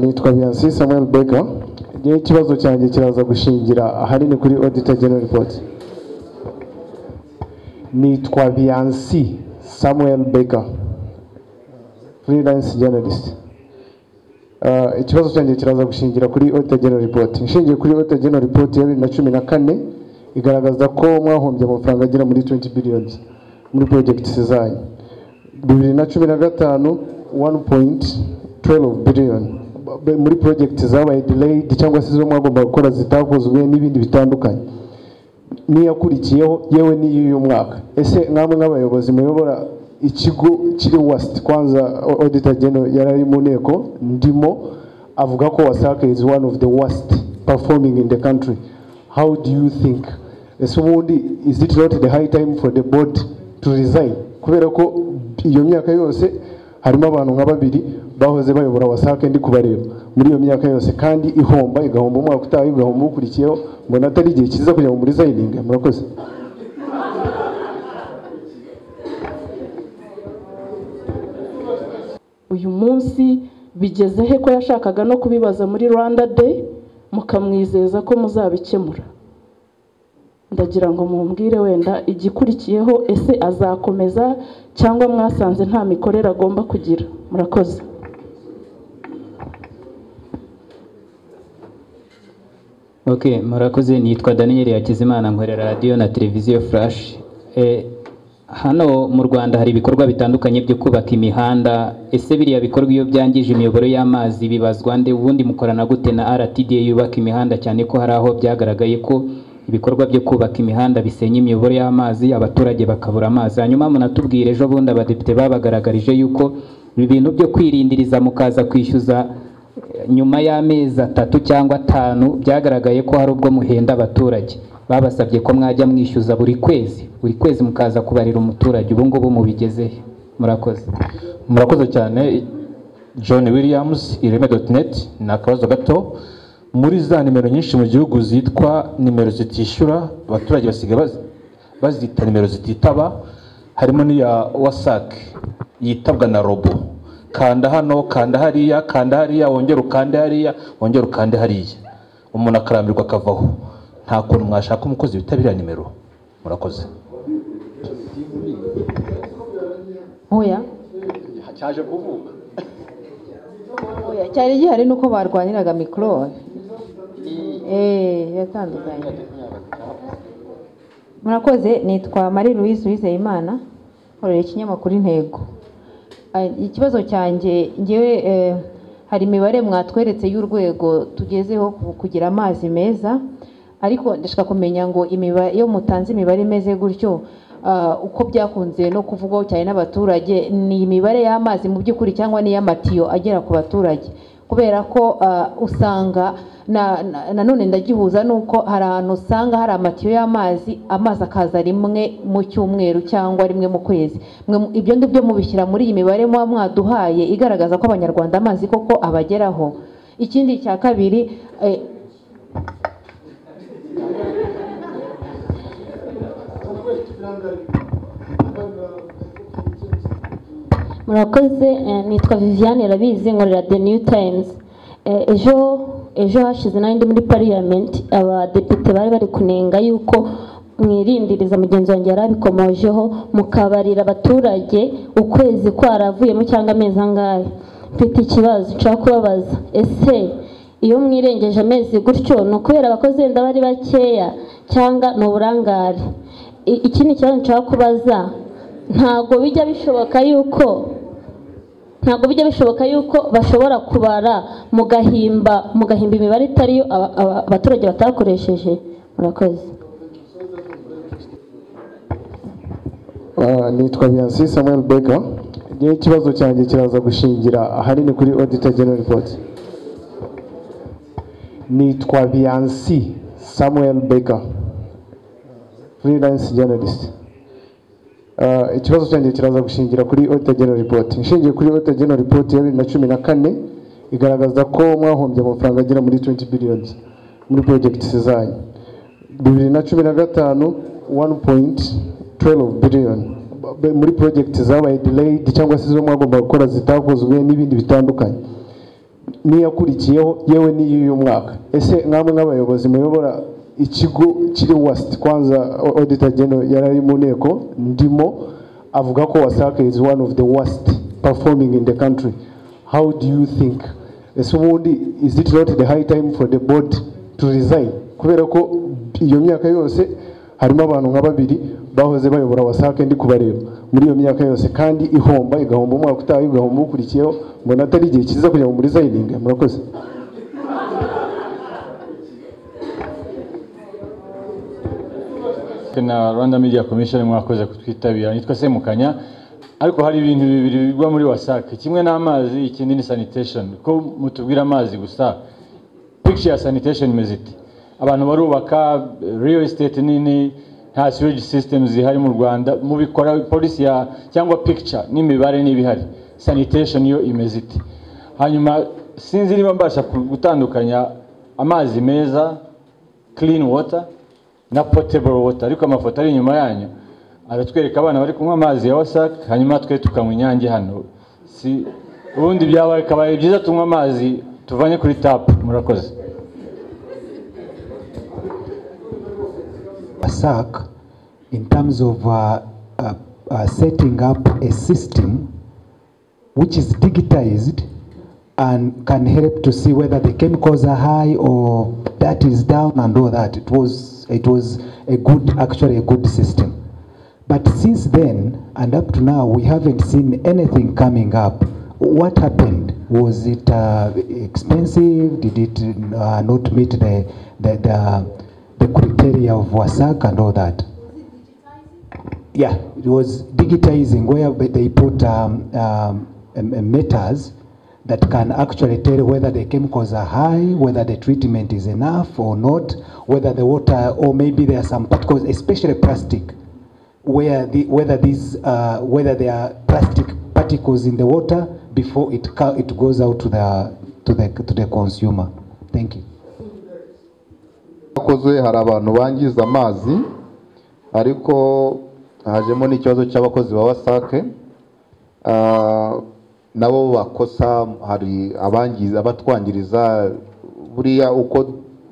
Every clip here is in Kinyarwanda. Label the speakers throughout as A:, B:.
A: nitwa Biyansi Samuel Beka ngewe ikibazo cyanjye kiraza gushingira ahanini kuri Auditor General Report nitwa Biyansi Samuel Beka freelance journalist Ah, ikibazo cyanjye kiraza gushingira kuri Auditor General Report nshingiye kuri Auditor General Report ya bibiri na cumi na kane igaragaza ko mwahombye amafaranga agera muri 20 billions muri project zanyu bibiri na cumi na gatanu 1.12 billion B- muri project zabaye delayed cyangwa se izo mwagomba gukora zitakozwe n'ibindi bitandukanye n'iyakurikiyeho yewe n'iy'uyu mwaka ese mwamwe nk'abayobozi muyobora ikigo kiri wasiti kwanza o- auditor general yari ari mu nteko ndimo avuga ko wasac is one of the worst performing in the country how do you think ese ubundi is it not the high time for the board to resign kubera ko iyo myaka yose harimo abantu nka babiri bahoze bayobora wasake ndi kubareba muri iyo myaka yose kandi ihomba igahomba umwaka utaha igahomba ukurikiyeho mbona atari igihe cyiza kugira ngo muri zayininge murakoze
B: uyu munsi bigeze he ko yashakaga no kubibaza muri rwanda day mukamwizeza ko muzabikemura ndagira ngo mumbwire wenda igikurikiyeho ese azakomeza cyangwa mwasanze nta mikorere agomba kugira murakoze
C: ok murakoze nitwa daniel hakizimana nkorera radiyo na televiziyo flash Eh, hano mu rwanda hari ibikorwa bitandukanye byo kubaka imihanda ese biriya bikorwa iyo byangije imiyoboro y'amazi bibazwa nde ubundi mukorana gute na rtda yubaka imihanda cyane ko hari aho byagaragaye ko ibikorwa byo kubaka imihanda bisenya imiyoboro y'amazi abaturage bakabura amazi hanyuma munatubwire ejo bundi abadepite babagaragarije yuko ibi bintu byo kwirindiriza mukaza kwishyuza nyuma y'amezi atatu cyangwa atanu byagaragaye ko hari ubwo muhenda abaturage babasabye ko mwajya mwishyuza buri kwezi buri kwezi mukaza kubarira umuturage ubu ngubu mubigezehe murakoze
D: murakoze cyane john williams ireme.net ni akabazo gato muri za nimero nyinshi mu gihugu zitwa nimero zitishyura abaturage basigaye baz- bazita nimero zititaba harimo n'iya wasac yitabwa na robo kanda hano kanda hariya kanda hariya wongere ukande hariya wongere ukande hariya umuntu akarambirwa akavaho nta kuntu mwashaka umukozi witabiriya nimero murakoze
E: oya
F: cyaje kuvuka
E: oya cyari gihari nuko barwaniraga mikoro eee yatandukanye murakoze nitwa marie louise wizeyimana nkorera ikinyamakuru intego Ah, ikibazo cyanjye ngewe eh, hari imibare mwatweretse y'urwego tugezeho ku- kugira amazi meza ariko ndashaka kumenya ngo imibare iyo mutanze imibare imeze gutyo ah, uko byakunze no kuvugwaho cyane n'abaturage ni imibare y'amazi mu by'ukuri cyangwa n'iy'amatiyo agera ku baturage kubera ko ah, usanga na- na- nanone ndagihuza n'uko hari ahantu usanga hari amatiyo y'amazi amazi akaza rimwe mu cyumweru cyangwa rimwe mu kwezi Mwe mu- ibyo ngibyo mubishyira muri iyi mibare muba mwaduhaye igaragaza ko abanyarwanda amazi koko abageraho ikindi cya kabiri eh,
G: murakoze eh, nitwa viviane rabizi nkorera the new times Eh, ejo ejo hashize n'andi muri parliament abadepite bari bari kunenga yuko mwirindiriza mugenzi wanjye yari abikomojeho mukabarira abaturage ukwezi kwaravuyemo cyangwa amezi angahe mfite ikibazo nshaka kubabaza ese iyo mwirengeje amezi gutyo ni ukubera abakozi wenda bari bakeya cyangwa ni uburangare I- ikindi kibazo nshaka kubaza ntabwo bijya bishoboka yuko ntabwo bijya bishoboka yuko bashobora kubara mugahimba mugahimba imibare itariyo aba- aba- abaturage batakoresheje murakoze
A: Ah, nitwa Biyansi Samuel Beka ngewe ikibazo cyanjye kiraza gushingira ahanini kuri Auditor General Report nitwa Biyansi Samuel Beka freelance journalist Ah, ikibazo cyanjye kiraza gushingira kuri Auditor General Report nshingiye kuri Auditor General Report ya bibiri na cumi na kane igaragaza ko mwahombye amafaranga agera muri 20 billions muri project zanyu bibiri na cumi na gatanu 1.12 billion ba- muri project zabaye delayed cyangwa se izo mwagomba gukora zitakozwe n'ibindi bitandukanye n'iyakurikiyeho yewe n'iy'uyu mwaka ese mwamwe nk'abayobozi muyobora ikigo kiri west kwanza au- auditor general yari ari mu nteko ndimo avuga ko wasake is one of the worst performing in the country how do you think ese ubundi is it not the high time for the board to resign kubera ko iyo myaka yose harimo abantu nka babiri bahoze bayobora wasake ndi kubareba muri iyo myaka yose kandi ihomba igahomba umwaka utaha igahomba ukurikiyeho mbona atari igihe cyiza kugira ngo muri zayininge murakoze
D: na rwanda media commission mwakoze kutwitabira nitwa semukanya ariko hari ibintu bibiri bigwa muri wasac kimwe n'amazi ikindi ni sanitation ko mutubwira amazi gusa picture ya sanitation imeze ite abantu barubaka real estate nini nta sewage systems zihari mu rwanda mubikora polisi ya cyangwa picture n'imibare n'ibihari sanitation yo imeze ite hanyuma sinzi niba mbasha ku- gutandukanya amazi meza clean water na potable water ariko amafoto ari inyuma yanyu aratwereka abana bari kunywa amazi ya wasac hanyuma twe tukanywa inyange hano si ubundi byabaye kabaye byiza tunywa amazi tuvanye kuri tap murakoze
H: PASAC in terms of uh, uh, uh, setting up a system which is digitized and can help to see whether the chemicals are high or that is down and all that. It was, it was a good, actually a good system. But since then and up to now, we haven't seen anything coming up. What happened? Was it uh, expensive? Did it uh, not meet the, the, the, the criteria of WASAC and all that? Yeah, it was digitizing where they put um, um, um, meters that can actually tell whether the chemicals are high, whether the treatment is enough or not, whether the water, or maybe there are some particles, especially plastic, where the, whether these, uh, whether there are plastic particles in the water before it, co- it goes out to the, to the, to the consumer. Thank you.
I: akozwe hari abantu bangiza amazi ariko hajemo n'ikibazo cy'abakozi ba wasake Ah, nabo bakosa hari abangiza abatwangiriza buriya uko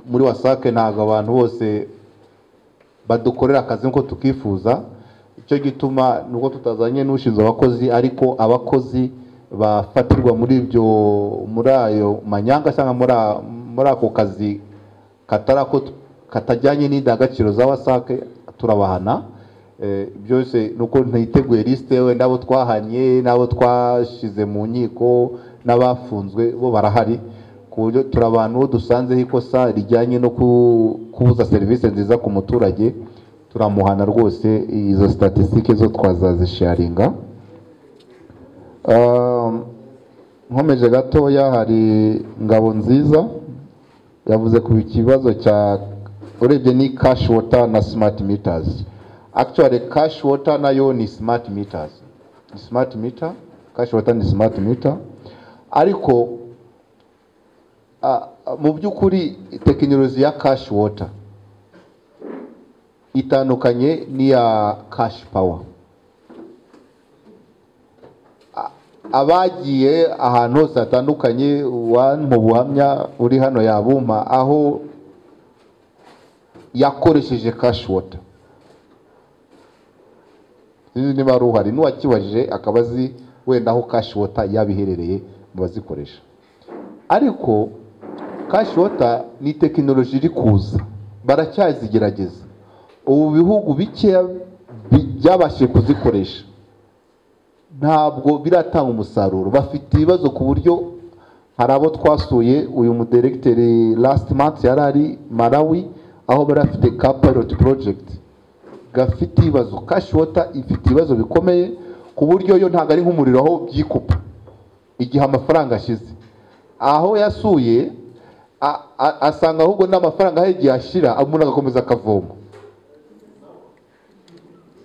I: muri wasake ntabwo abantu bose badukorera akazi nk'uko tukifuza icyo gituma nubwo tutazanye n'ushinzwe abakozi ariko abakozi bafatirwa muri ibyo muri ayo manyanga cyangwa muri a- muri ako kazi katarako katajyanye n'indangagaciro za wasake turabahana Eh, byose nuko ntiteguye lisite we n'abo twahanye n'abo twashize mu nkiko n'abafunzwe bo barahari ku buryo turi abantu bo dusanzeho ikosa rijyanye no ku- kubuza serivisi nziza ku muturage turamuhana rwose izo statisitike zo twazazisharinga Um, nkomeje gatoya hari ngabo nziza yavuze ku kibazo cya urebye ni cash water na smart meters actually cash water nayo ni smart meters Ni smart meter cash water ni smart meter ariko ah, ah, mu by'ukuri tekinoloji ya cash water itandukanye n'iya cash power abagiye ahantu hose hatandukanye mu buhamya uri hano yabumpa aho yakoresheje cash water sinzi niba ari uhari n'uwakibajije akaba azi wenda aho cash water yabiherereye mu bazikoresha ariko cash water ni tekinoloji iri kuza baracyazigerageza ubu bihugu bikeya bi- byabashije kuzikoresha ntabwo biratanga umusaruro bafite ibibazo ku buryo hari abo twasuye uyu mudiregiteri last month yari ari malawi aho bari bafite ka pilot project gafite ibibazo cash water ifite ibibazo bikomeye ku buryo yo ntabwo ari nk'umuriro aho byikupa igihe amafaranga ashize aho yasuye a- a- asanga ahubwo n'amafaranga aho igihe ashira umuntu agakomeza akavoma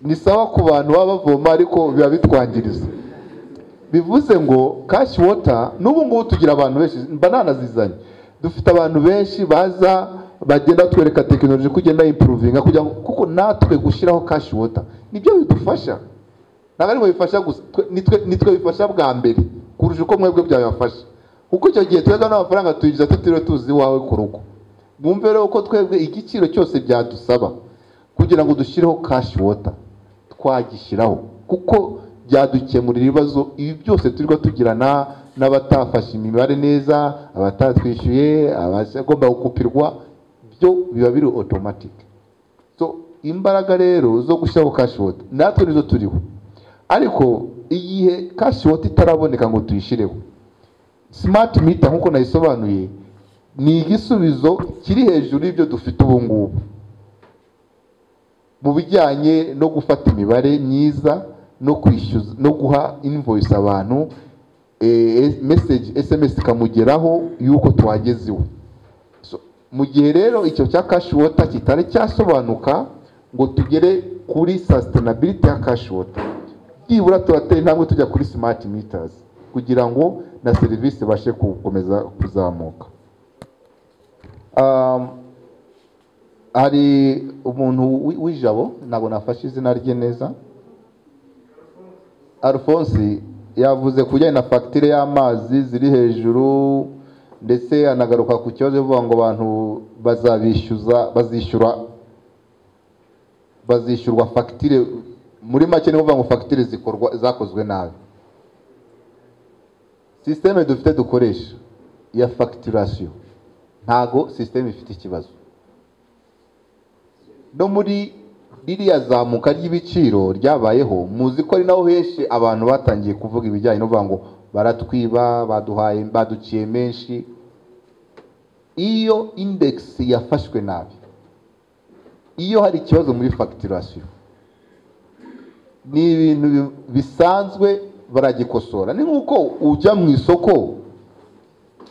I: ni sawa ku bantu baba bavoma ariko biba bitwangiriza bivuze ngo cash water n'ubu ngubu tugira abantu benshi mba nanazizanye dufite abantu benshi baza bagenda batwereka tekinoloji ko igenda impuruvinga kugira ngo kuko natwe gushyiraho cash water nibyo bidufasha ntabwo ari mu bifasha gusa twe- ni twe- ni twe bifasha bwa mbere kurusha uko mwebwe byabibafasha kuko icyo gihe twebwe n'amafaranga tuyinjiza tutiriwe tuzi iwawe ku rugo mwumve rero ko twebwe igiciro cyose byadusaba kugira ngo dushyireho kashi wota twagishyiraho kuko byadukemurira ibibazo ibi byose turiho tugirana n'abatafashe imibare neza abatatwishyuye abagomba gukupirwa byo biba biri otomatike so imbaraga rero zo gushyiraho kashi wota natwe nizo turiho ariko igihe kashi wota itaraboneka ngo tuyishyireho simati mita nk'uko nayisobanuye ni igisubizo kiri hejuru y'ibyo dufite ubu ngubu mu bijyanye no gufata imibare myiza no kwishyuza no guha invoice abantu eh, message sms ikamugeraho yuko twageze iwe So, mu gihe rero icyo cya cash water kitari cyasobanuka ngo tugere kuri sustainability ya cash water byibura turateye intambwe tujya kuri smart meters kugira ngo na serivisi ibashe gukomeza kuzamuka Um, hari umuntu wi- w'ijabo ntabwo nafashe izina rye neza alphonse yavuze ku bijyanye na fagitire y'amazi ziri hejuru ndetse anagaruka ku kibazo avuga ngo abantu bazabishyuza bazishyura bazishyurwa fagitire muri make ni ukuvuga ngo fagitire zikorwa zakozwe nabi sisiteme dufite dukoresha ya fagitirasiyo ntago sisiteme ifite ikibazo no muri ririya zamuka ry'ibiciro ryabayeho muzi ko ari naho henshi abantu batangiye kuvuga ibijyanye no kuvuga ngo baratwiba baduhaye baduciye menshi iyo indekisi yafashwe nabi iyo hari ikibazo muri fagitirasiyo ni ibintu bi- bisanzwe baragikosora ni nk'uko ujya mu isoko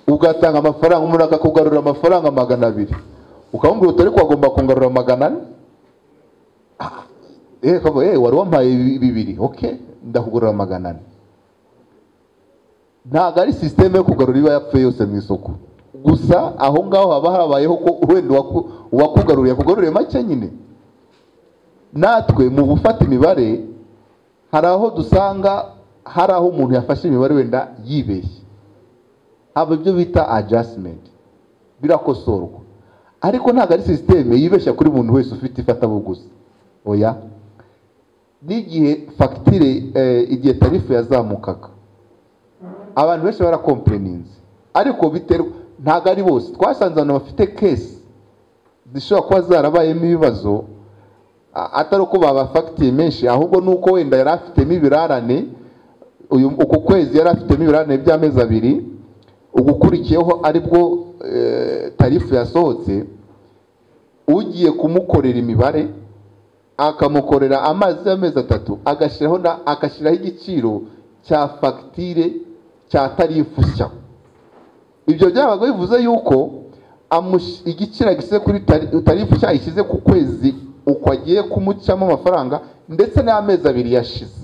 I: ugatanga amafaranga umuntu akakugarura amafaranga magana abiri ukamubwira uti ariko wagomba kungarura magana ane Ah, eh kabo eh wari wampaye bi- bibiri okay ndakugarura magana ane ntabwo ari sisiteme yo kugarura iba yapfuye yose mu isoko gusa aho ngaho haba habayeho ko wenda uwaku- uwakugaruriye akugaruriye make nyine natwe mu gufata imibare hari aho dusanga hari aho umuntu yafashe imibare wenda yibeshye haba ibyo bita adjustment birakosorwa ariko ntabwo ari sisiteme yibeshya kuri buri wese ufite ifatabuguzi oya n'igihe fagitire eh, igihe tarifu yazamukaga abantu benshi barakompereninze ariko biterwa ntabwo ari bose twasanze abantu bafite kesi zishobora kuba zarabayemo ibibazo a- atari uko babafagitiye menshi ahubwo ni uko wenda yari afitemo ibirarane uyu uku kwezi yari afitemo ibirarane by'amezi abiri ugukurikiyeho aribwo eh, tarifu yasohotse ugiye kumukorera imibare akamukorera amazi y'amezi atatu agashyiraho na agashyiraho igiciro cya fagitire cya tarifu nshya ibyo byabaga bivuze yuko amush- igiciro agishyize kuri tari- tarifu nshya yashyize ku kwezi uko agiye kumucamo amafaranga ndetse n'amezi abiri yashize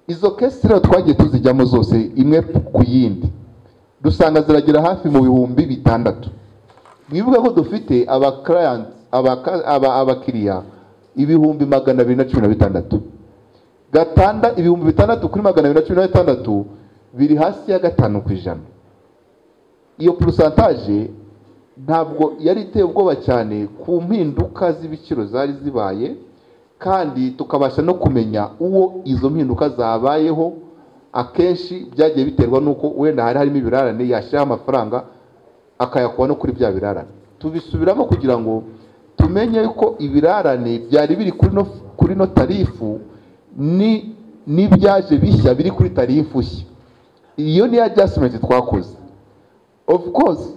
I: izo kesi rero twagiye tuzijyamo zose imwe ku yindi dusanga ziragera hafi mu bihumbi bitandatu mwibuke ko dufite abakiriyanti abaka- aba- abakiriya ibihumbi magana abiri na cumi na bitandatu gatanda ibihumbi bitandatu kuri magana abiri na cumi na bitandatu biri hasi ya gatanu ku ijana iyo porosantaje ntabwo yari iteye ubwoba cyane ku mpinduka z'ibiciro zari zibaye kandi tukabasha no kumenya uwo izo mpinduka zabayeho akenshi byagiye biterwa n'uko wenda hari harimo ibirarane yashyiraho amafaranga akayakuba no kuri bya birarane tubisubiramo kugira ngo tumenye ko ibirarane byari biri kuri no, kuri no tarifu ni n'ibyaje bishya biri kuri tarifu nshya iyo ni adjustment twakoze of course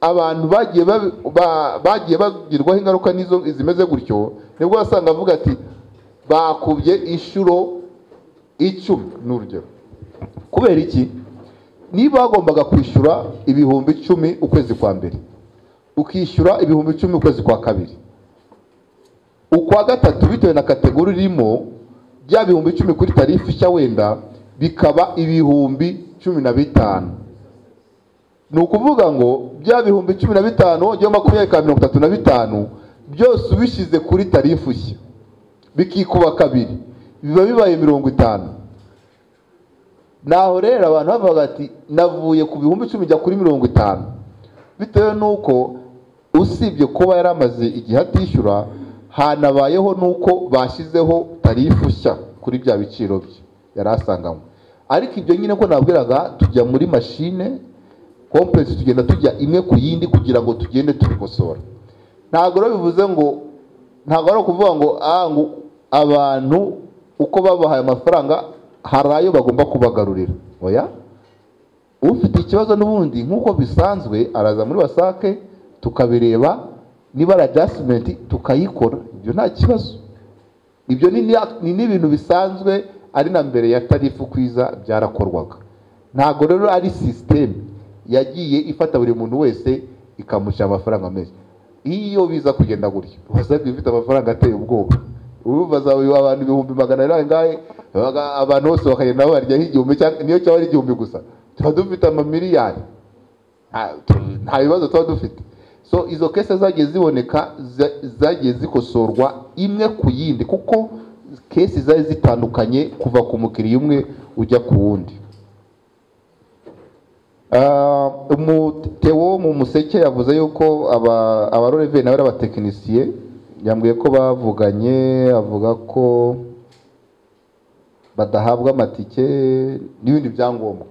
I: abantu bagiye babi- ba- bagiye bagirwaho ingaruka n'izo zimeze gutyo nibwo wasanga avuga ati bakubye inshuro icumi ni urugero kubera iki niba wagombaga kwishyura ibihumbi icumi ukwezi kwa mbere ukishyura ibihumbi icumi ukwezi kwa kabiri ukwa gatatu bitewe na kategori irimo bya bihumbi icumi kuri tarifu nshya wenda bikaba ibihumbi cumi na bitanu ni ukuvuga ngo bya bihumbi cumi na bitanu wongeyeho makumyabiri bikaba mirongo itatu na bitanu byose ubishyize kuri tarifu nshya bikikuba kabiri biba bibaye mirongo itanu naho rero abantu bavuga ati navuye ku bihumbi icumi njya kuri mirongo itanu bitewe n'uko usibye kuba yari amaze igihe atishyura hanabayeho n'uko bashyizeho tarifu nshya kuri bya biciro bye yari asanganywe ariko ibyo nyine ko nabwiraga tujya muri mashine kompuregisi tugenda tujya imwe ku yindi kugira ngo tugende tubikosora ntabwo rero bivuze ngo ntabwo ari ukuvuga ngo ah ngo abantu uko babahaye amafaranga hari ayo bagomba kubagarurira oya ufite ikibazo n'ubundi nk'uko bisanzwe araza muri wasake tukabireba niba ari adjustment tukayikora ibyo nta kibazo ibyo ni ni n'ibintu bisanzwe ari na mbere ya tarifu kwiza byarakorwaga ntabwo rero ari sisiteme yagiye ifata buri muntu wese ikamushyira amafaranga menshi iyo biza kugenda gutya wasabwe ufite amafaranga ateye ubwoba urumva azaba abantu ibihumbi magana ari angahe abantu bose bakagenda baryaho igihumbi niyo cyaba ari igihumbi gusa tuba dufite amamiliyari nta bibazo tuba dufite so izo kese zagiye ziboneka zagiye zikosorwa imwe ku yindi kuko kesi zari zitandukanye kuva ku mukiriya umwe ujya ku wundi umutewo mu museke yavuze yuko abaroreveri nawe ari abatekinisiye yambwiye ko bavuganye avuga ko badahabwa amatike n'ibindi byangombwa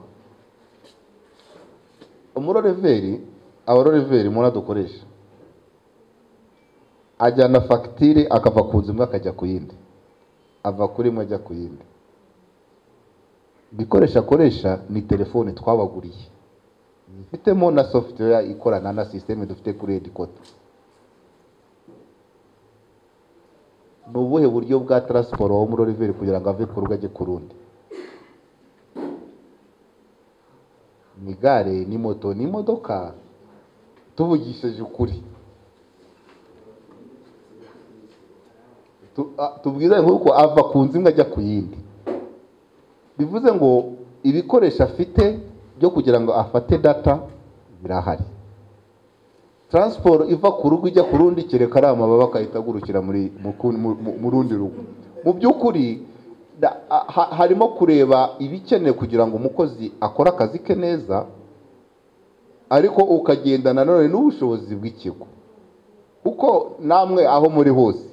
I: umuroreveri abaroreveri muna dukoresha ajyana fagitire akava ku nzu imwe akajya ku yindi ava kuri imwe ajya ku yindi igikoresho akoresha ni telefone twabaguriye zifitemo na software ikorana na sisiteme dufite kuri edikota ni ubuhe buryo bwa taransiporo wo muri oriveri kugira ngo ave ku rugo ajye ku rundi ni gare ni moto ni imodoka tuvugishije ukuri tubwize nk'uko ava ku nzu imwe ajya ku yindi bivuze ngo ibikoresho afite byo kugira ngo afate data birahari taransiporo iva ku rugo ijya ku rundi kereka ari amababa akahita agurukira mu rundi rugo mu by'ukuri harimo kureba ibikenewe kugira ngo umukozi akore akazi ke neza ariko ukagendana nanone n'ubushobozi bw'ikigo kuko namwe aho muri hose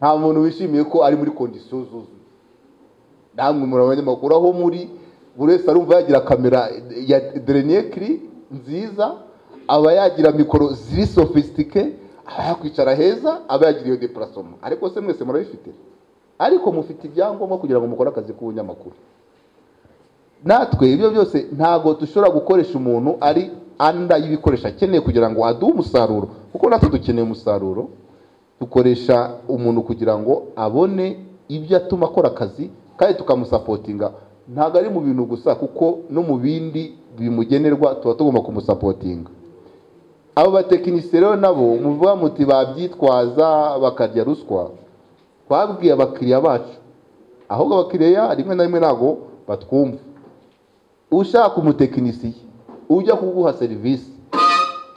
I: nta muntu wishimiye ko ari muri kondisiyo zuzuye namwe muri abanyamakuru aho muri buri wese arumva yagira kamera ya derenekiri nziza aba yagira mikoro ziri sofisitike aba yakwicara heza aba yagira iyo depurasoma ariko se mwese murabifite ariko mufite ibyangombwa kugira ngo mukore akazi k'ubunyamakuru natwe ibyo byose ntabwo dushobora gukoresha umuntu ari anda y'ibikoresho akeneye kugira ngo aduhe umusaruro kuko natwe dukeneye umusaruro dukoresha umuntu kugira ngo abone ibyo atuma akora akazi kandi tukamusapotinga ntabwo ari mu bintu gusa kuko no mu bindi bimugenerwa tuba tugomba kumusapotinga abo batekinisiye rero nabo muvuga muti babyitwaza bakarya ruswa twabwiye abakiriya bacu ahubwo abakiriya rimwe na rimwe ntabwo batwumva ushaka umutekinisiye ujya kuguha serivisi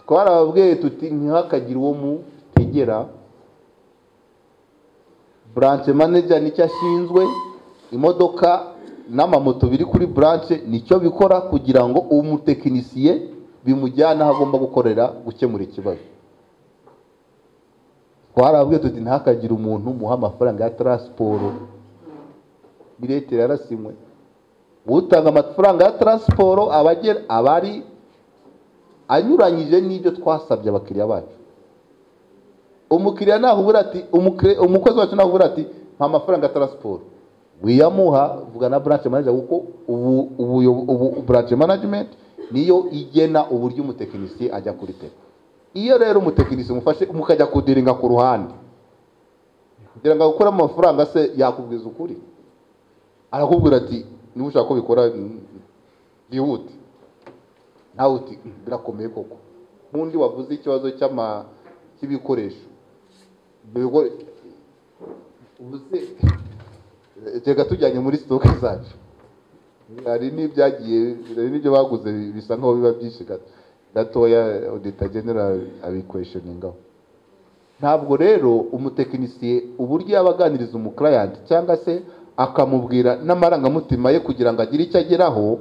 I: twarababwiye tuti ntihakagire uwo mutegera buranshi manija nicyo ashinzwe imodoka n'amamoto biri kuri buranshi nicyo bikora kugira ngo umutekinisiye bimujyane aho agomba gukorera gukemura ikibazo twarababwiye tuti ntihakagire umuntu muha amafaranga ya taransiporo leta yarasimwe utanga amafaranga ya taransiporo aba ari anyuranyije n'ibyo twasabye abakiriya bacu umukiriya nahubura ati umukozi wacu nahubura ati nta mafaranga ya taransiporo wiyamuha vuga na buranshi manager kuko ubu buranshi management niyo igena uburyo umutekinisiye ajya kuri tera iyo rero umutekinisiye umufashe mukajya kudiringa ku ruhande kugira ngo agukore amafaranga se yakubwiza ukuri arakubwira ati niba ushaka ko bikora byihuta nawe uti birakomeye koko n'undi wavuze ikibazo cy'ibikoresho reka tujyanye muri sitoke zacu hari n'ibyagiye hari n'ibyo baguze bisa nkaho biba byinshi gatoya odita general abikweshoningaho ntabwo rero umutekinisiye uburyo yaba aganiriza umukiriya cyangwa se akamubwira n'amarangamutima ye kugira ngo agire icyo ageraho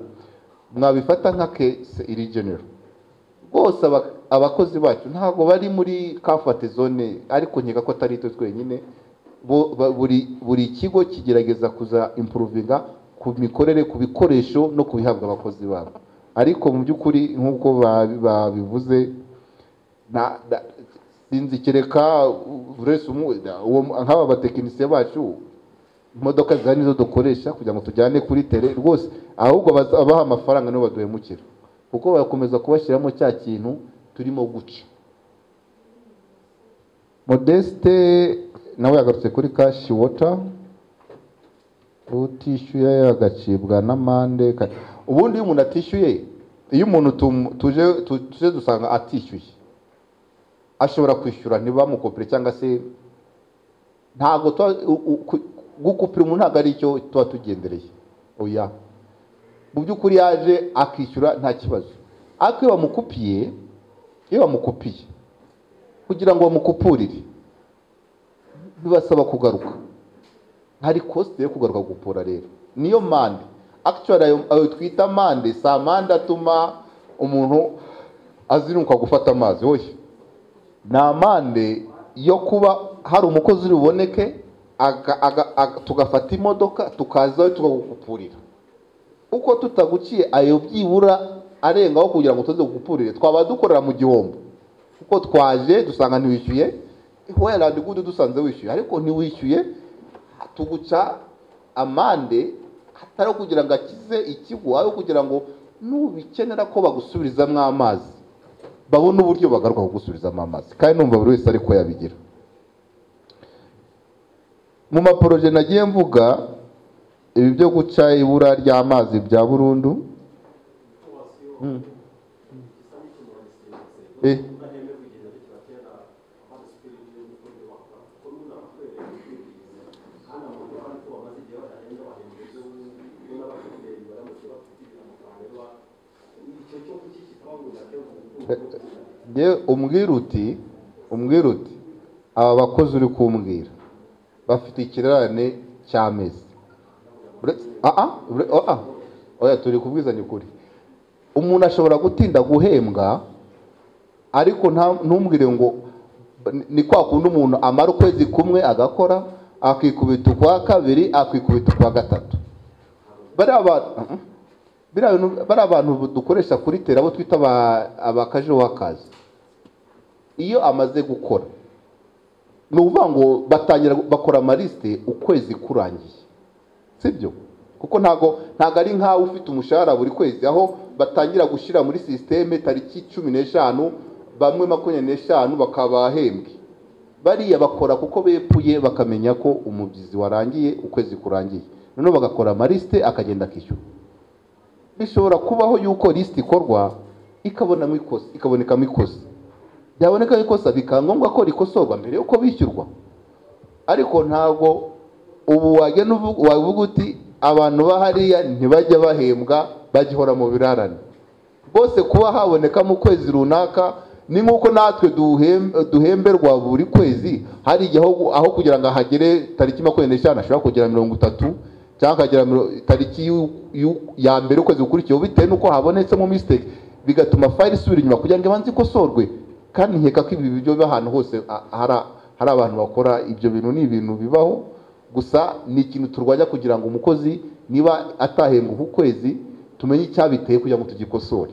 I: mwabifata nka kese iri genero rwose aba- abakozi bacu ntabwo bari muri kafate zone ariko nkeka ko atari twe twenyine bo- ba- buri buri kigo kigerageza kuza impuruvinga ku mikorere ku bikoresho no ku bihabwa abakozi babo ariko mu by'ukuri nk'uko babi- babivuze na- na- sinzi kereka uretse umwe na- uwo- nk'aba batekinisiye bacu imodoka za nizo dukoresha kugira ngo tujyane kuri tere rwose ahubwo baza- abaha amafaranga nibo baduhemukira kuko bakomeza kubashyiramo cya kintu turimo guca modeste nawe yagarutse kuri kashi wota utishyuye agacibwa n'amande ka- ubundi iyo umuntu atishyuye iyo umuntu tumu- tuje tu- tuje dusanga atishyuye ashobora kwishyura ntibamukopere cyangwa se ntabwo tuba u- u- ku- gukupira umuntu ntabwo ari icyo tuba tugendereye oya mu by'ukuri yaje akishyura nta kibazo ariko iyo bamukupiye iyo bamukupiye kugira ngo bamukupurire bibasaba kugaruka hari kosite yo kugaruka gupura rero niyo mande akitwara ayo twita mande si amande atuma umuntu azinuka gufata amazi wowe ni amande yo kuba hari umukozi uri buboneke aga- aga- aga- tugafata imodoka tukazayo tukagukupurira uko tutaguciye ayo byibura arengaho kugira ngo tuze gukupurire twaba dukorera mu gihombo kuko twaje dusanga ntiwishyuye werandigudu dusanze wishyuye ariko ntiwishyuye tuguca amande atari ayo kugira ngo akize ikigo ayo kugira ngo nubikenera ko bagusubirizamo amazi babona uburyo bagaruka kugusubizamo amazi kandi numva buri wese ariko yabigira mu maporoje nagiye mvuga ibi byo guca ibura ry'amazi bya burundu Mm. Eh. njye umbwira uti umbwira uti aba bakozi uri kumbwira bafite ikirarane cy'amezi Ure- ah, ah, ure- oh, ah. oya turi kubwizanya ukuri umuntu ashobora gutinda guhembwa ariko nta- ntumbwire ngo ni- ni kwa kundi umuntu amara ukwezi kumwe agakora akikubita ukwa kabiri akikubita ukwa gatatu bariya bantu ah, ah. biriya bintu- bariya abantu dukoresha kuri tera abo twita aba- abakaje wakazi iyo amaze gukora ni ukuvuga ngo batangira bakora amarisite ukwezi kurangiye sibyo kuko ntago ntago ari nk'aho ufite umushahara buri kwezi aho batangira gushyira muri sisiteme tariki cumi n'eshanu bamwe makumyabiri n'eshanu bakaba bahembwe bariya bakora kuko bepfuye bakamenya ko umubyizi warangiye ukwezi kurangiye noneho bagakora amarisite akagenda akishyura bishobora kubaho yuko lisiti ikorwa ikabonamo ikosa ikabonekamo ikosa byaboneka ikosa bikaba ngombwa ko rikosorwa mbere yuko bishyurwa ariko ntabwo ubu wagenda uvu- wavuga uti abantu bahariya ntibajya bahembwa bagihora mu birarane rwose kuba haboneka mu kwezi runaka ni nk'uko natwe duhem- duhemberwa buri kwezi hari igihe aho aho kugira ngo ahagere tariki makumyabiri n'eshanu ashobora kugera mirongo itatu cyangwa akagera miro- tariki y'u- y'u- ya mbere ukwezi gukurikiyeho bitewe n'uko habonetsemo misiteke bigatuma fayiri isubira inyuma kugira ngo ibanze ikosorwe kandi nkeka ko ibi bijya biba ahantu hose a- hari- hari abantu bakora ibyo bintu ni ibintu bibaho gusa ni ikintu turwanya kugira ngo umukozi niba atahembwa uku kwezi tumenye icyabiteye kugira ngo tugikosore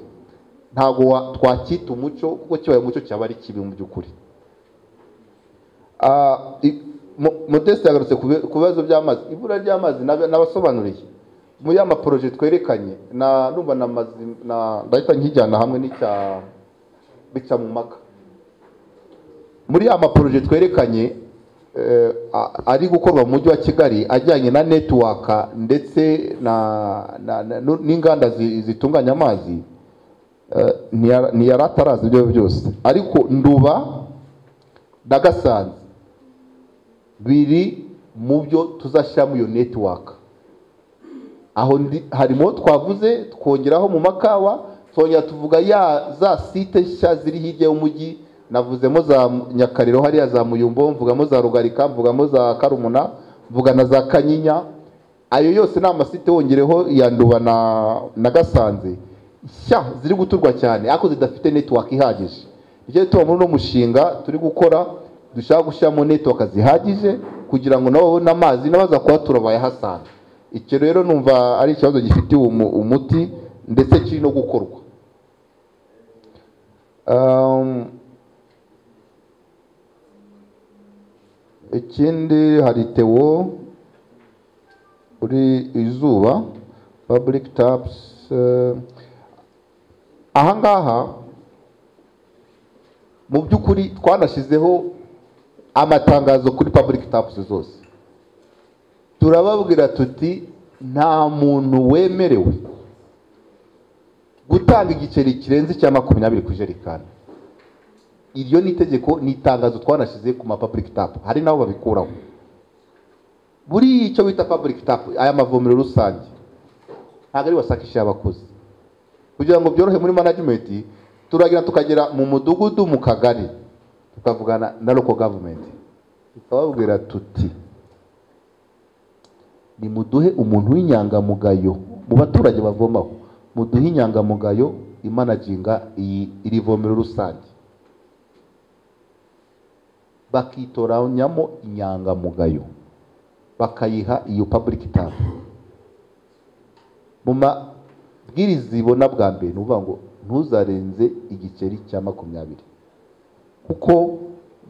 I: ntabwo wa- twacyita umuco kuko kibaye umuco cyaba ari kibi mu by'ukuri Ah, i- Mo- modeste yagarutse ku bi- ku bibazo by'amazi ibura ry'amazi nab- nabasobanuriye muri ya maporoje twerekanye na numva na mazi- na- ndahita nkijyana hamwe n'icya bica mu maka muri ya maporoje twerekanye eh, a- ari gukorwa mu mujyi wa kigali ajyanye na netiwaka ndetse na- na- na- nu- n'inganda zi- zitunganya amazi eh, ntiyara- ntiyari atarazi ibyo byose ariko nduba na gasanze biri mu byo tuzashyiramo iyo netiwaka aho ndi harimo twavuze twongeraho mu makawa twongera tuvuga ya za site nshya ziri hirya y'umujyi navuzemo za nyakariro hariya za muyumbo mvugamo za rugarika mvugamo za karumuna mvuga na za kanyinya ayo yose ni amasite wongereho iya nduba na na gasanze nshya ziri guturwa cyane ariko zidafite netiwaka ihagije nicyo tuba muri uno mushinga turi gukora dushaka gushyiramo netiwaka zihagije kugira ngo nabo babone amazi n'abaza kuhatura bayahasanga icyo rero numva ari ikibazo gifitiye umu- umuti ndetse kiri no gukorwa Um, ikindi hari tewo uri izuba public taps eh, ahangaha mu by'ukuri twanashyizeho amatangazo kuri public taps zose turababwira tuti nta muntu wemerewe gutanga igiceri kirenze icya makumyabiri ku ijerekani iryo ni itegeko ni itangazo twanashyize ku ma public tap hari nabo babikuraho buri icyo bita public tap aya mavomero rusange ntabwo ari wasakisha abakozi kugira ngo byorohe muri management turagira tukagera mu mudugudu mu kagari tukavugana na local government tukababwira tuti nimuduhe umuntu w'inyangamugayo mu baturage bavomaho muduhe inyangamugayo imanaginga iyi iri vomero rusange bakitoranyamo inyangamugayo bakayiha iyo public tap mu mabwiriza ibona bwa mbere ni ukuvuga ngo ntuzarenze igiceri cya makumyabiri kuko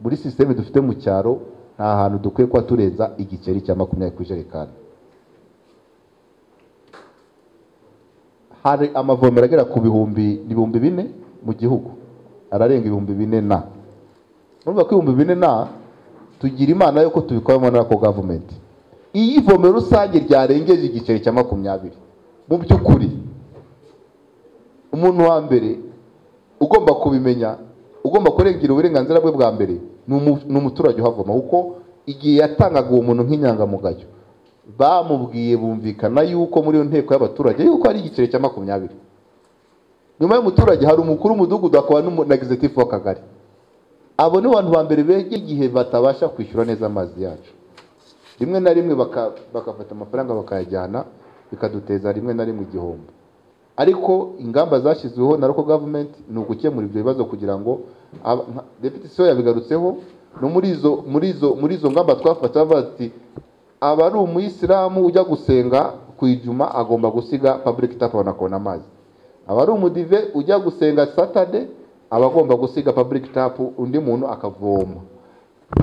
I: muri sisiteme dufite mu cyaro nta hantu dukwiye kuba turenza igiceri cya makumyabiri ku ijerekani hari amavomero agera ku bihumbi ibihumbi bine mu gihugu ararenga ibihumbi bine na urumva ko ibihumbi bine na tugira imana yuko tubikoramo na ako gavumenti iyo ivomero rusange ryarengeje igiceri cya makumyabiri mu by'ukuri umuntu wa mbere ugomba kubimenya ugomba kurengera uburenganzira bwe bwa mbere ni umu- ni umuturage uhavoma kuko igihe yatangaga uwo muntu nk'inyangamugayo bamubwiye bumvikana yuko muri iyo nteko y'abaturage yuko ari igiceri cya makumyabiri nyuma y'umuturage hari umukuru w'umudugudu akaba n'umu- na gizetifu w'akagari abo ni abantu ba mbere begera igihe batabasha kwishyura neza amazi yacu rimwe na rimwe baka- bagafata amafaranga bakayajyana bikaduteza rimwe na rimwe igihombo ariko ingamba zashyizweho na local government ni ugukemura ibyo bibazo kugira ngo aba- nka- deputy CEO yabigarutseho no muri izo muri izo muri izo ngamba twafata bavuga ati aba ari umuyisilamu ujya gusenga ku ijuma agomba gusiga public tap akabona amazi aba ari umudive ujya gusenga saturday aba agomba gusiga public tap undi muntu akavoma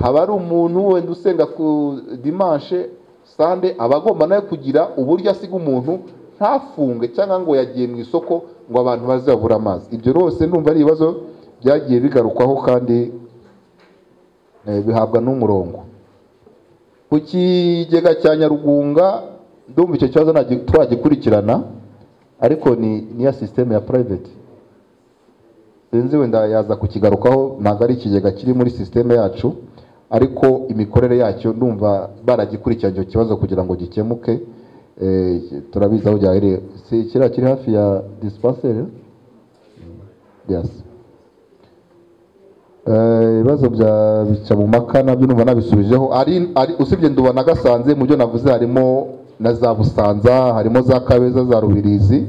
I: haba ari umuntu wenda usenga ku dimanche sande aba agomba nawe kugira uburyo asiga umuntu ntafunge cyangwa ngo yagiye mu isoko ngo abantu baze babura amazi ibyo rwose ndumva ari ibibazo byagiye bigarukwaho kandi eh, bihabwa n'umurongo ku kigega cya nyarugunga ndumva icyo kibazo ntagi- twagikurikirana ariko ni niya sisiteme ya private sinzi wenda yaza kukigarukaho ntabwo ari ikigega kiri muri sisiteme yacu ariko imikorere yacyo ndumva baragikurikiranye icyo kibazo kugira ngo gikemuke Eh, turabizi aho giherereye si kiriya kiri hafi ya disipanseri yasi Eh, ibibazo bya bica mu maka nabyo numva nabisubijeho ari ari- usibye nduba na gasanze mu byo navuze harimo na za busanza harimo za kabeza za rubirizi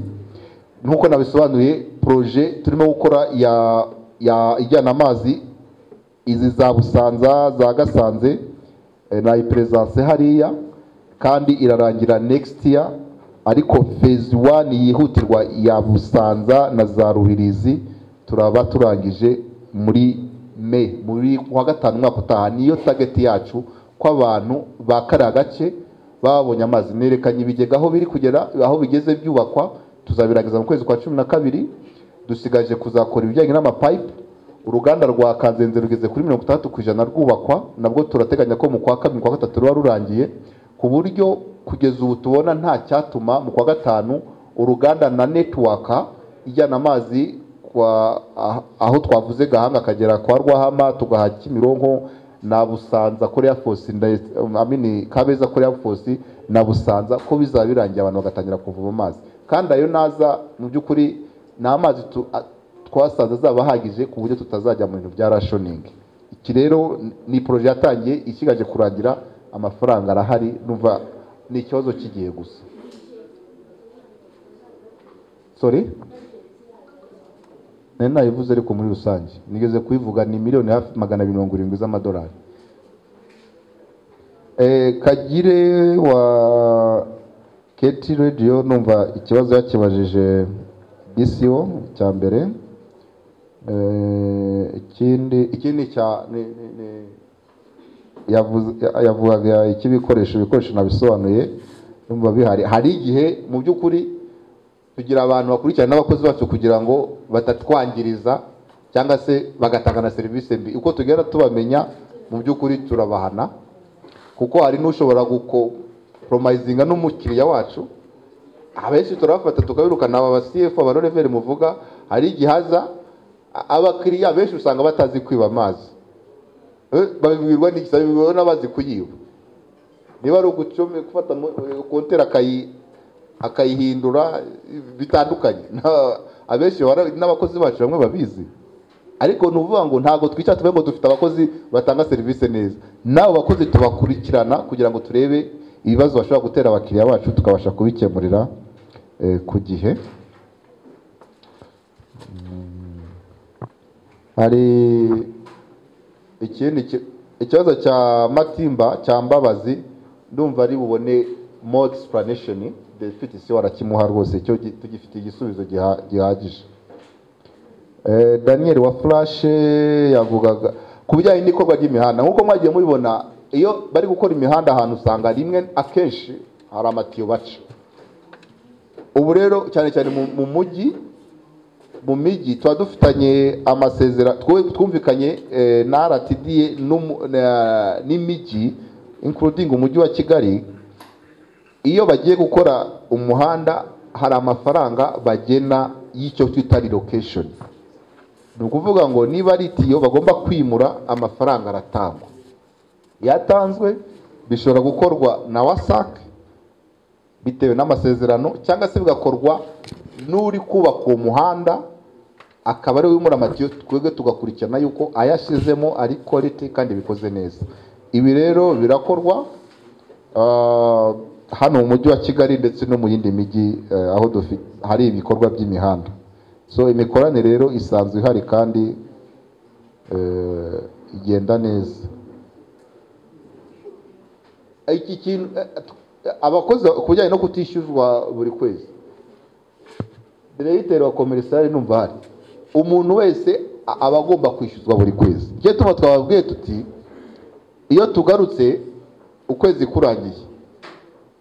I: nk'uko nabisobanuye proje turimo gukora ya ya ijyana amazi izi za busanza za gasanze eh, nayiperezanse hariya kandi irarangira next year ariko phase one yihutirwa ya busanza na za rubirizi turaba turangije muri me muri kuwa gatanu umwaka utaha niyo target yacu ko abantu ba kariya gace babonye amazi nerekanye ibigega aho biri kugera aho bigeze byubakwa tuzabirangiza mu kwezi kwa cumi na kabiri dusigaje kuzakora ibijyanye n'amapipe uruganda rwa kanzenze rugeze kuri mirongo itandatu ku ijana rwubakwa nabwo turateganya ko mu kwa kabiri mu kwa gatatu ruba rurangiye ku buryo kugeza ubu tubona nta cyatuma mu kwa gatanu uruganda na netiwaka ijyana amazi kwa ah- aho twavuze gahanga akagera kwa rwahama tugaha kimironko na busanza korea fosi amini kabeza korea fosi na busanza ko bizaba birangiye abantu bagatangira kuvoma amazi kandi ayo naza mu by'ukuri ni amazi tu- a- twasanze azaba ahagije ku buryo tutazajya mu bintu bya rashoningi iki rero ni poroje yatangiye ikigaje kurangira amafaranga arahari numva ni ikibazo cy'igihe gusa sorry nari nayivuze ariko muri rusange nigeze kuyivuga ni miliyoni hafi magana abiri mirongo irindwi z'amadolari Eh, kagire wa keti radiyo numva ikibazo yakibajije disiyo cya mbere Eh, ikindi ikindi cya ni- ni- ni- yavuze- yavugaga icy'ibikoresho ibikoresho nabisobanuye numva bihari hari igihe mu by'ukuri tugira abantu bakurikirana n'abakozi bacu kugira ngo batatwangiriza cyangwa se bagatanga na serivisi mbi uko tugenda tubamenya mu by'ukuri turabahana kuko hari n'ushobora gukoporomayizinga n'umukiriya wacu abenshi turabafata tukabirukana aba cf abaroreveri muvuga hari igihe haza a- abakiriya benshi usanga batazi kwiba amazi Eh, babibwirwa n'iki babibwirwa n'abazi kuyiba niba ari ugucome gufata kontera akayi akayihindura eh, bitandukanye Na- abenshi bara- n'abakozi bacu bamwe babizi ariko ni ukuvuga ngo ntabwo twicara tuvuge ngo dufite abakozi batanga serivisi neza n'abo bakozi tubakurikirana kugira ngo turebe ibibazo bashobora gutera abakiriya bacu tukabasha kubikemurira eh, ku gihe Mm. hari ikindi ki- ikibazo cya matimba cya mbabazi ndumva ari bubone more explanation dufite isi warakimuha rwose cyo gi- tugifite igisubizo giha- gihagije Eh, daniel wa furashe yavugaga ku bijyanye n'ikorwa ry'imihanda nk'uko mwagiye mubibona iyo bari gukora imihanda ahantu usanga rimwe akenshi hari amatiyo baca ubu rero cyane cyane mu- mu mujyi mu mijyi tuba dufitanye amasezerano twumvikanye eh, na rtd n'umu- na- n'imijyi including umujyi wa kigali iyo bagiye gukora umuhanda hari amafaranga bagena y'icyo twita relocation ni ukuvuga ngo niba ari itiyo bagomba kwimura amafaranga aratangwa yatanzwe bishobora gukorwa na wasake bitewe n'amasezerano cyangwa se bigakorwa n'uri kubaka uwo muhanda akaba ari we wimura amatiyo twebwe tugakurikirana yuko ayashyizemo ari quality kandi bikoze neza ibi rero birakorwa Ah, hano mu mujyi wa kigali ndetse no mu yindi mijyi eh, aho dufite hari ibikorwa by'imihanda so imikoranire rero isanzwe ihari kandi eh, igenda neza iki kintu eh, abakozi ku bijyanye no kutishyuzwa buri kwezi diregiteri wa komerisari numva hari umuntu wese a- aba agomba kwishyuzwa buri kwezi icyo tuba twababwiye tuti iyo tugarutse ukwezi kurangiye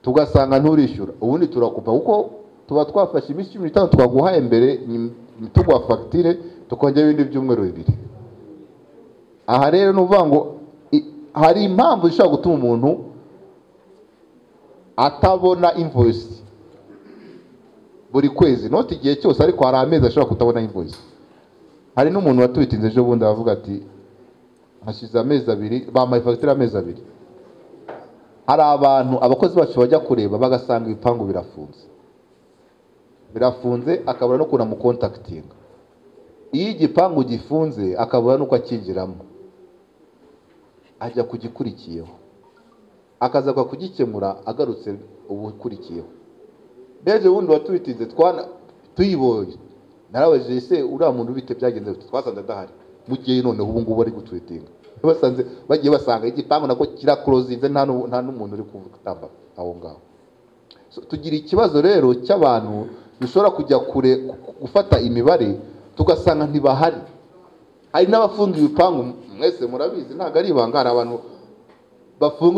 I: tugasanga nturishyura ubundi turakupa kuko tuba twafashe iminsi cumi n'itanu twaguhaye mbere nyim- tuguha fagitire tukongera ibindi byumweru bibiri aha rero ni ukuvuga ngo i- hari impamvu zishobora gutuma umuntu atabona invoyisi buri kwezi noti igihe cyose ariko hari amezi ashobora kutabona invoyisi hari n'umuntu watubitinze ejo bundi aravuga ati hashize amezi abiri bampaye fagitire amezi abiri hari abantu abakozi bacu bajya kureba bagasanga ibipangu birafunze birafunze akabura no kuna mukontakitinga iyo igipangu gifunze akabura n'uko akinjiramo ajya kugikurikiyeho akaza kugikemura agarutse ubukurikiyeho ndetse ubundi watubitinze twana- tuyibonye narabajije se uriya muntu bite byagenze bite?" twasanze adahari mu gihe noneho ubu ngubu bari gutwitinga basanze bagiye basanga igipangu nako kirakorozinze nta n'u- nta n'umuntu uri kutamba aho ngaho So, tugira ikibazo rero cy'abantu bishobora kujya kure gufata imibare tugasanga ntibahari hari n'abafunga ibipangu mwese murabizi ntabwo ari ibanga hari abantu bafunga